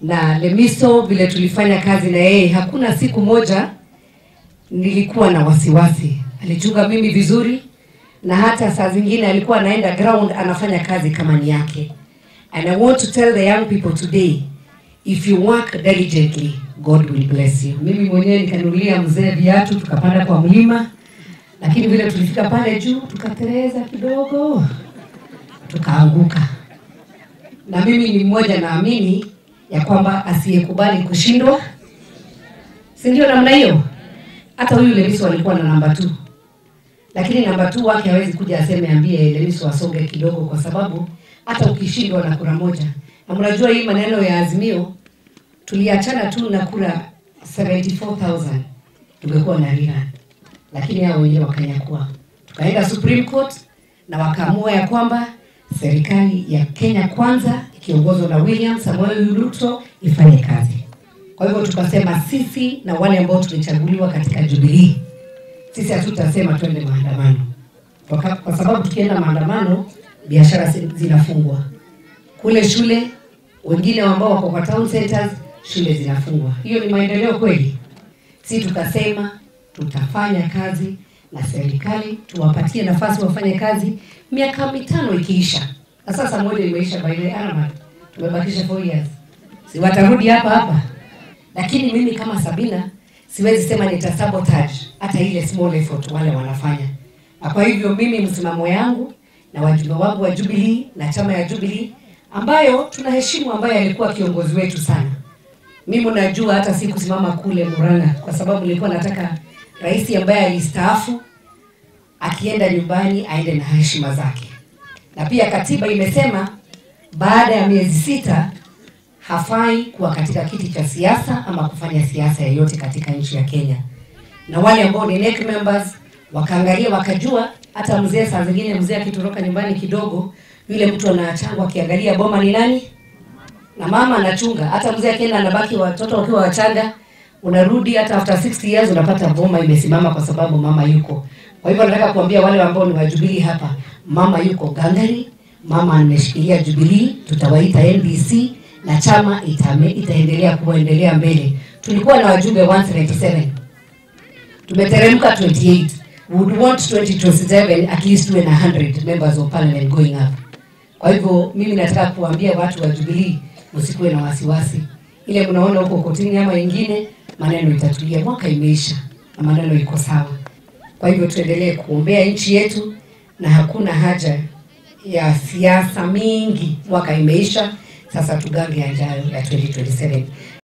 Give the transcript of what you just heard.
na Lemiso vile tulifanya kazi na yeye, hakuna siku moja nilikuwa na wasiwasi. Alichunga mimi vizuri, na hata saa zingine alikuwa anaenda ground anafanya kazi kama ni yake. And I want to tell the young people today, if you work diligently, God will bless you. Mimi mwenyewe nikanunulia mzee viatu, tukapanda kwa mlima, lakini vile tulifika pale juu tukatereza kidogo, tukaanguka. Na mimi ni mmoja naamini ya kwamba asiyekubali kushindwa, si ndio namna hiyo? Hata huyu Lemiso alikuwa na namba tu, lakini namba tu wake hawezi kuja aseme ambie Lemiso asonge kidogo, kwa sababu hata ukishindwa na kura moja, na mnajua hii maneno ya Azimio tuliachana tu na kura 74000 tungekuwa na rerun, lakini hao wengine wakanyakua. Tukaenda Supreme Court na wakaamua ya kwamba serikali ya Kenya Kwanza ikiongozwa na William Samoei Ruto ifanye kazi. Kwa hivyo tukasema sisi na wale ambao tulichaguliwa katika Jubilee, sisi hatutasema twende maandamano kwa, ka- kwa sababu tukienda maandamano biashara zi- zinafungwa kule shule, wengine ambao wako kwa town centers shule zinafungwa. Hiyo ni maendeleo kweli? Si tukasema tutafanya kazi na serikali, tuwapatie nafasi wafanye kazi, miaka mitano ikiisha, na sasa moja imeisha by the Ahmad, tumebakisha 4 years, si watarudi hapa hapa lakini mimi kama Sabina siwezi sema nita sabotage hata ile small effort wale wanafanya. Na kwa hivyo mimi msimamo yangu na wajumbe wangu wa Jubilee na chama ya Jubilee ambayo tunaheshimu, ambaye alikuwa kiongozi wetu sana. Mimi najua hata sikusimama kule Murang'a kwa sababu nilikuwa nataka rais ambaye alistaafu akienda nyumbani aende na heshima zake, na pia katiba imesema baada ya miezi sita hafai kuwa katika kiti cha siasa ama kufanya siasa yoyote katika nchi ya Kenya. Na wale ambao ni NEC members wakaangalia wakajua, hata mzee saa zingine mzee akitoroka nyumbani kidogo, yule mtu anaachangwa akiangalia boma ni nani, na mama anachunga. Hata mzee akienda anabaki watoto wakiwa wachanga, unarudi hata after 60 years unapata boma imesimama kwa sababu mama yuko. Kwa hivyo nataka kuambia wale ambao ni wa Jubilee hapa, mama yuko gangari, mama ameshikilia Jubilee, tutawaita NDC na chama itame, itaendelea kuendelea mbele. Tulikuwa na wajumbe 197 tumeteremka 28 we would want 2027 at least tuwe na 100 members of parliament going up. Kwa hivyo mimi nataka kuambia watu wa Jubilee msikuwe na wasiwasi, ile mnaona huko kotini ama ingine, maneno itatulia, mwaka imeisha na maneno iko sawa. Kwa hivyo tuendelee kuombea nchi yetu, na hakuna haja ya siasa mingi. Mwaka imeisha, sasa tugange yajayo ya 2027.